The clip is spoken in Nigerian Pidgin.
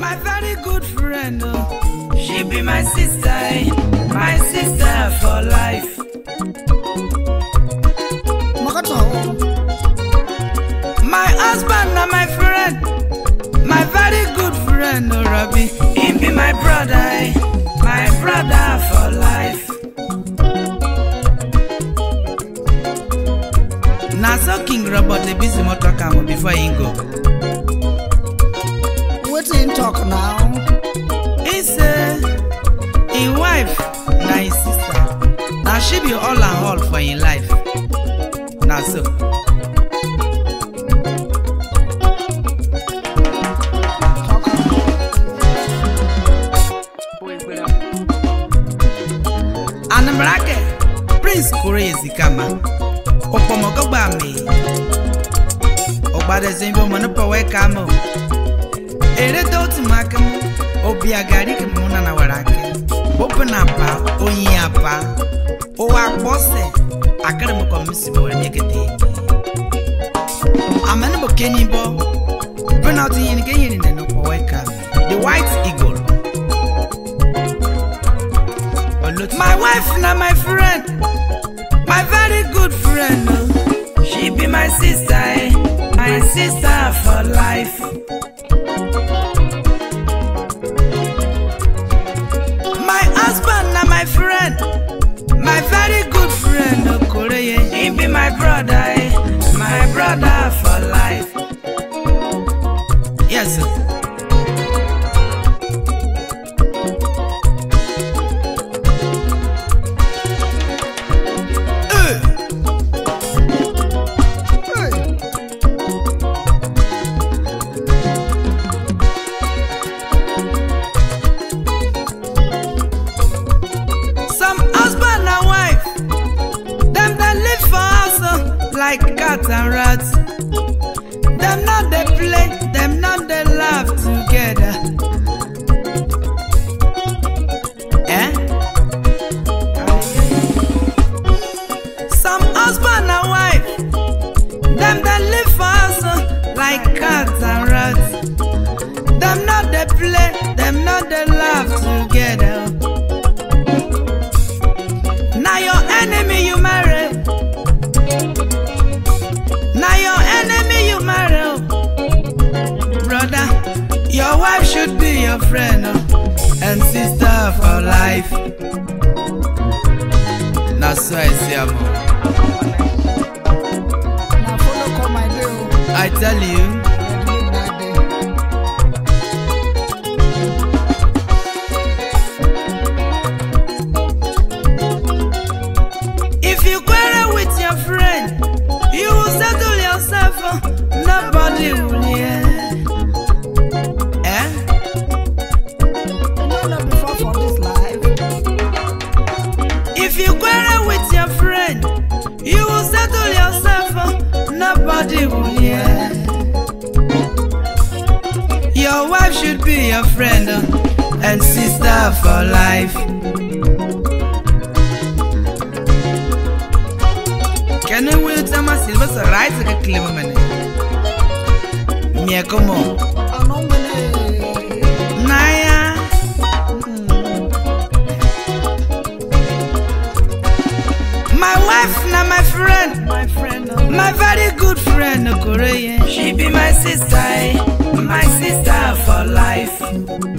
my very good friend. Oh. She be my sister, eh, my sister for life. Makata My husband and my friend, my very good friend, oh Robbie. He be my brother, eh, my brother for life. Na so King Robert dey busy motor am before he go. wetin talk now? He say him wife na him sister, na she be all and all for him life. Na so. Talk am. Anamrake, Prince Kore Ezikama, Opomogogba mi. Ogbadeze ibi ọmọ nípa ọwọ́ ẹ̀ka mọ̀. Èrè tó ti máa kí mu, obi agari kì mú nana wàrà kí. Bópe na pa, oyin apa. Owó akpọ́sẹ̀, akérèmọ kọ̀ mí sì bọ̀ wẹ̀ ní èkété. Àmẹ́ni bò kéyìn bọ́, penalty yìí ni kéyìn ní nínú ọwọ́ ẹ̀ka mi. The white eagle. My wife na my friend, my very good friend. Oh. She be my sister, eh? my sister for life. My husband na my friend, my very good friend. Oh, Koreye. He be my brother, eh? my brother for life. Yes. Sir. Eh. Hey, Some husband and wife, them they live for house oh, like cat and rat. Them not they play, them not they laugh together. Eh? Some husband and wife, them they live for house oh, like cat and rat. Them not they play, them not they laugh together. Now your enemy you marry. Now your enemy you marry. oh. Brother, your wife should be your friend oh, and sister for life. Now so I see am. oh. na follow come my day o. I tell you, Red midnight day. if you quarrel with your friend, you will settle yourself. oh, Nobody will hear. Eh? You no know before for this life. If you quarrel with your friend, you will settle yourself. oh, Nobody will hear. Your wife should be your friend oh, and sister for life. Can you will tell my silver so right like a clever man? Mia come on. Ọ̀nà nwere. Naya. My wife na my friend, My friend o. my very good friend Okoreye. She be my sister, eh? my sister for life.